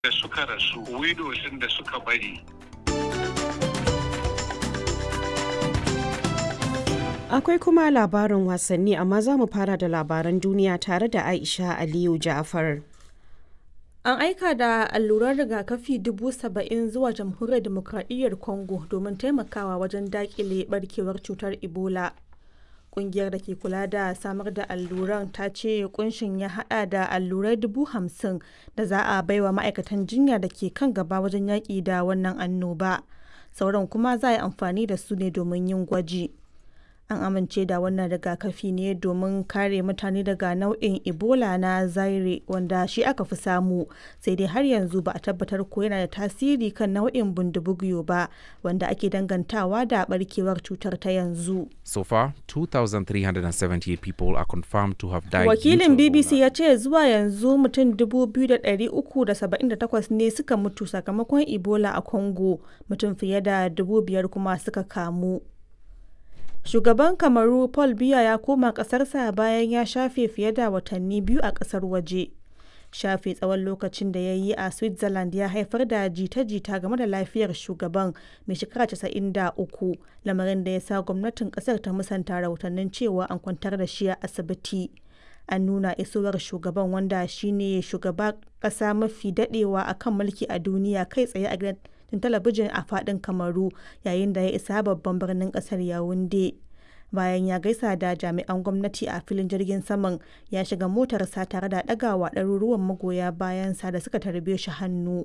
da suka rasu widows da suka bari Akwai kuma labarin wasanni amma za mu fara da labaran duniya tare da Aisha Aliyu Ja'far. An aika da alluran rigakafi dubu saba'in zuwa jamhuriyar demokradiyyar Congo domin taimakawa wajen dakile barkewar cutar Ebola. Kungiyar da ke kula da samar da alluran ta ce kunshin ya hada da allurai dubu hamsin da za a baiwa ma'aikatan jinya da ke kan gaba wajen yaƙi da wannan annoba. Sauran kuma za a yi amfani da su ne domin yin gwaji. an amince da wannan rigakafi ne domin kare mutane daga nau'in ebola na zaire wanda shi aka fi samu sai dai har yanzu ba a tabbatar ko yana da tasiri kan nau'in bundubugyo ba wanda ake dangantawa da barkewar cutar ta yanzu So far, 2,378 people are confirmed to have died. due wakilin to bbc Ebola. ya ce zuwa yanzu mutum 2,378 ne suka mutu sakamakon ebola a congo mutum fiye da 5,000 kuma suka kamu Shugaban Kamaru Paul Biya ya koma ƙasarsa bayan ya shafe fiye da watanni biyu a ƙasar waje. Shafe tsawon lokacin da ya yi a Switzerland ya haifar da jita-jita game da lafiyar shugaban mai shekara 93 lamarin da ya sa gwamnatin ƙasar ta musanta rahotannin cewa an kwantar da shi a asibiti. An nuna isowar shugaban wanda shine shugaba ƙasa mafi daɗewa a kan mulki a duniya kai tsaye a gidan talabijin a fadin kamaru yayin da ya isa babban birnin kasar yawunde bayan ya gaisa da jami'an gwamnati a filin jirgin saman ya shiga motarsa tare da ɗagawa ɗaruruwan magoya bayansa da suka tarbe shi hannu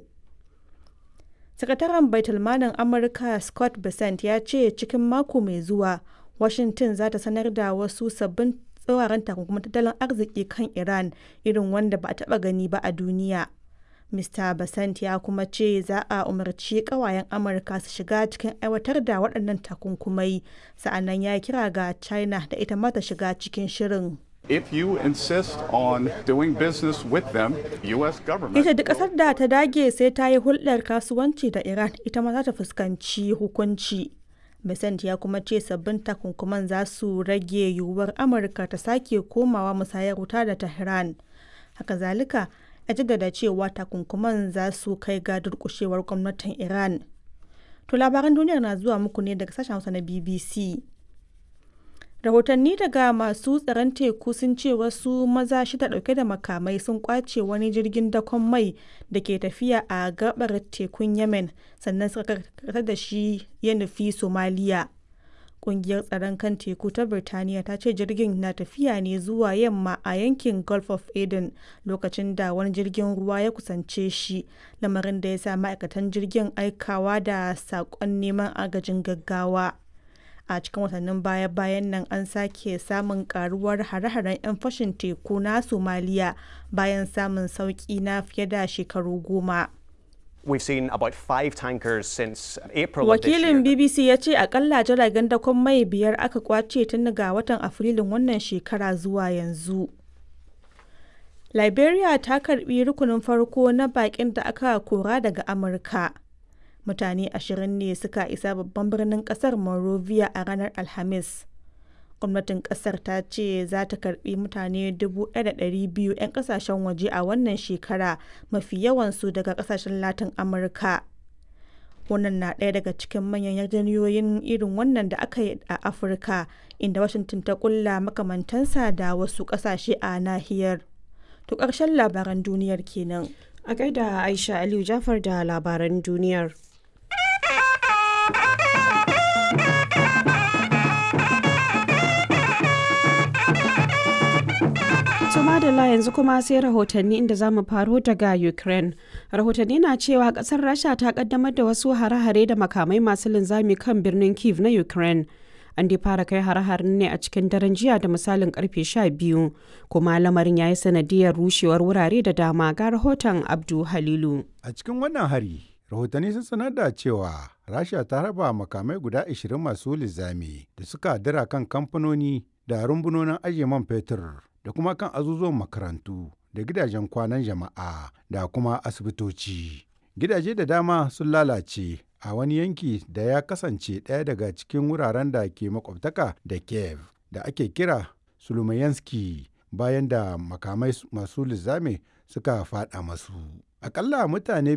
sakataren baitulmanin amurka scott bessent ya ce cikin mako mai zuwa washington za ta sanar da wasu sabbin tsawaran takunkumin tattalin arziki kan iran irin wanda ba a taɓa gani ba a duniya Mr. Basant ya kuma ce za a umarci kawayen Amurka su shiga cikin aiwatar da waɗannan takunkumai, sa'annan ya kira ga China da ita ma ta shiga cikin shirin. If you insist on doing business with them, U.S. government. Ita duk ƙasar da ta dage sai ta yi hulɗar kasuwanci da Iran ita ma za ta fuskanci hukunci. Besant ya kuma ce sabbin takunkuman za su rage yiwuwar Amurka ta sake komawa musayar wuta da Tehran. Haka zalika, ya jaddada cewa takunkuman za su kai ga durkushewar gwamnatin iran to labaran duniyar na zuwa muku ne daga sashen hausa na bbc rahotanni daga masu tsaron teku sun ce wasu maza shida dauke da makamai sun kwace wani jirgin dakon mai da ke tafiya a gabar tekun yemen sannan suka karkatar da shi ya nufi somaliya kungiyar tsaron kan teku ta birtaniya ta ce jirgin na tafiya ne zuwa yamma a yankin gulf of aden lokacin da wani jirgin ruwa ya kusance shi lamarin da ya sa ma'aikatan jirgin aikawa da saƙon neman agajin gaggawa a cikin watannin baya-bayan nan an sake samun karuwar hare-haren 'yan fashin teku na somaliya bayan samun sauƙi na fiye da shekaru goma. We've seen about five tankers since April of this year. Wakilin BBC ya ce akalla jiragen dakon mai biyar aka kwace tun daga watan Afrilun wannan shekara zuwa yanzu. Liberia ta karbi rukunin farko na bakin da aka kora daga Amurka. Mutane ashirin ne suka isa babban birnin kasar Monrovia a ranar Alhamis. gwamnatin kasar ta ce za ta karbi mutane 1,200 'yan kasashen waje a wannan shekara mafi yawansu daga kasashen latin amurka wannan na ɗaya daga cikin manyan yarjejeniyoyin irin wannan da aka yi a afirka inda washington ta kulla makamantansa da wasu kasashe a nahiyar to ƙarshen labaran duniyar kenan A gaida Aisha Aliyu Jafar da labaran duniyar. To madalla yanzu kuma sai rahotanni inda za mu faro daga Ukraine. Rahotanni na cewa kasar Rasha ta kaddamar da wasu hare-hare da makamai masu linzami kan birnin Kiev na Ukraine. An dai fara kai hare-haren ne a cikin daren jiya da misalin karfe 12 kuma lamarin ya yi sanadiyar rushewar wurare da dama ga rahoton Abdu Halilu. A cikin wannan hari, rahotanni sun sanar da cewa Rasha ta raba makamai guda 20 masu linzami da suka dira kan kamfanoni da rumbunonin ajiye man fetur da kuma kan azuzuwan makarantu da gidajen kwanan jama'a da kuma asibitoci. Gidaje da dama sun lalace a wani yanki da ya kasance ɗaya daga cikin wuraren da ke makwabtaka da Kiev da ake kira Sulumayanski bayan da makamai masu linzami suka faɗa masu. Akalla mutane